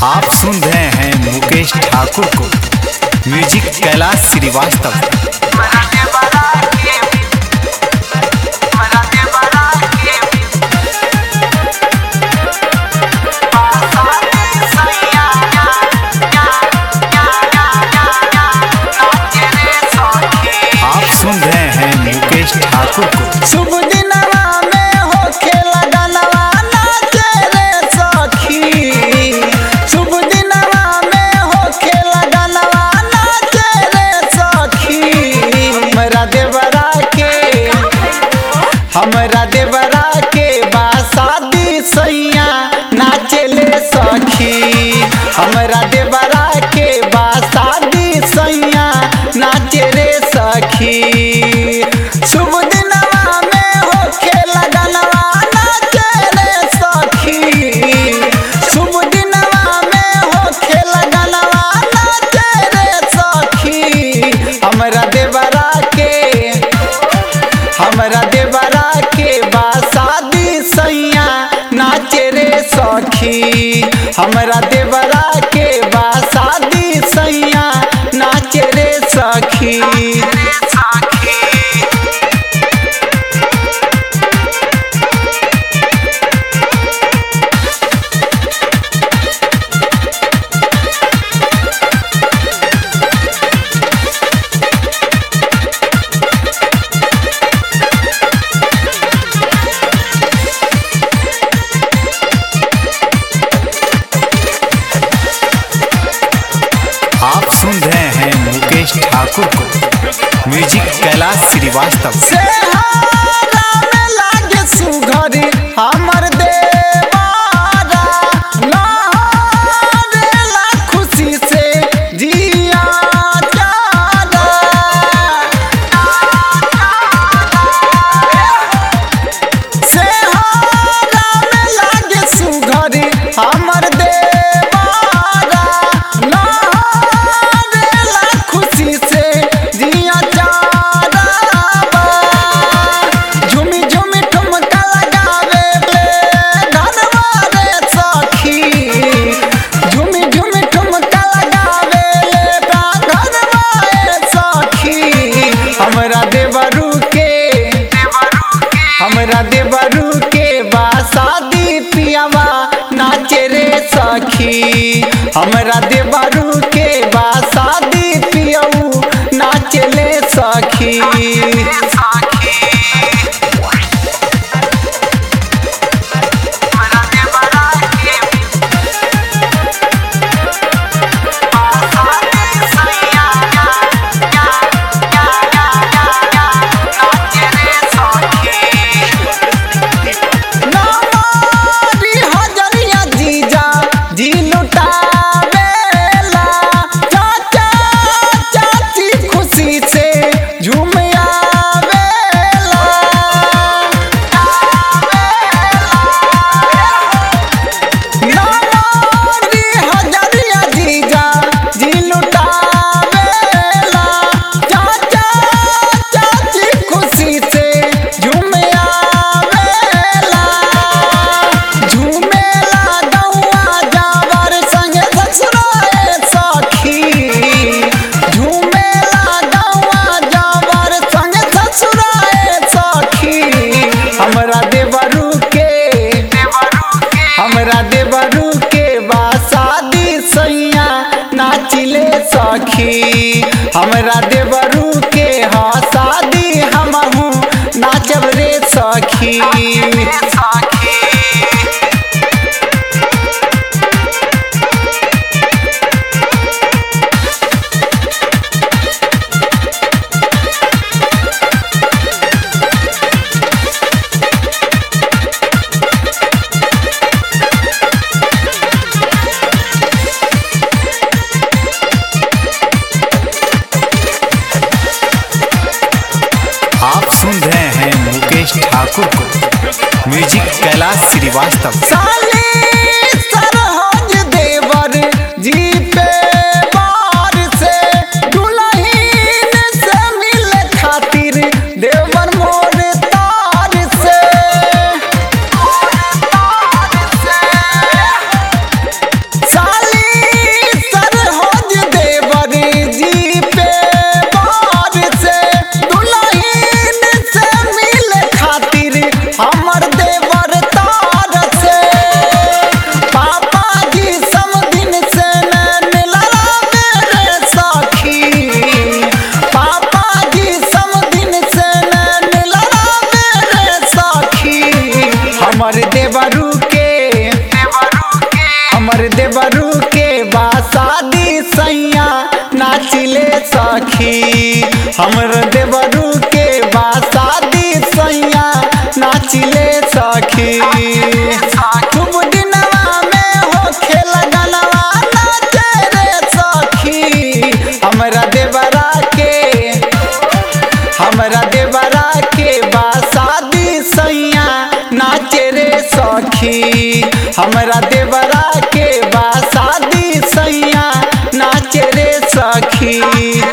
आप सुन रहे हैं मुकेश ठाकुर को म्यूजिक कैलाश श्रीवास्तव आप सुन रहे हैं मुकेश ठाकुर को शुभ दिनवा में होखे लगनवा नाचे रे सखी शुभ दिनवा में होखे लगनवा नाचे रे सखी हमरा देवरा के हमरा देवरा के बा शादी सैया नाचे ले सखी हमरा देवरा के बा शादी सैया नाचे रे सखी शुभ दिनवा में होखे लगनवा नाचे रे सखी शुभ दिनवा में होखे लगनवा नाचे रे सखी हमरा देवरा के हमरा देवरा के बा शादी सैया नाचे रे सखी हमरा देवरा के बा शादी सैया नाचे रे सखी आप सुन रहे हैं मुकेश ठाकुर को म्यूजिक कैलाश श्रीवास्तव सेहारा में लागे सुघरी हमर देवारा लहरेला खुशी से जिया जारा सेहारा में लागे सुघरी हमर देवारा लहरेला खुशी से जिया जारा झुमी झुमी ठुमका लगावे ले धनवा रे सखी झुमी झुमी ठुमका लगावे ले धनवा रे सखी हमरा देवरू के हमरा देवरू के बा शादी पियावा नाचे रे सखी हमरा देवरू के बा शादी पियऊ नाचे ले सखी नामारी हजरिया जीजा जी लुटावेला चाचा चाची खुशी से झूम आवेला नामारी हजरिया जीजा जी लुटावेला चाचा चाची खुशी से झूम आवेला झूमेला गौआ जावर संगे ससुराए सखी झूमेला गौआ जावर संगे ससुराए सखी हमरा देवरू के हमरा देवरू के बा शादी सैया नाचिले सखी हमरा देवरू के हा शादी हमहू नाचब रे सखी आप सुन रहे हैं मुकेश ठाकुर को म्यूजिक कैलाश श्रीवास्तव साली सरहज देवर जी पे बार से दुल्हन से मिले खातिर देवर मोर तार से साली हमर देवरू के बासादी सैया नाचिले सखी हमर देवरू के बासादी सैया नाचिले सखी खूब दिनवा में हो खेल गनवा नाचे रे सखी हमरा देवरा के हमरा देवरा के बासादी सैया नाचे रे सखी हमरा देवरा के बासादी सैया नाचे रे सखी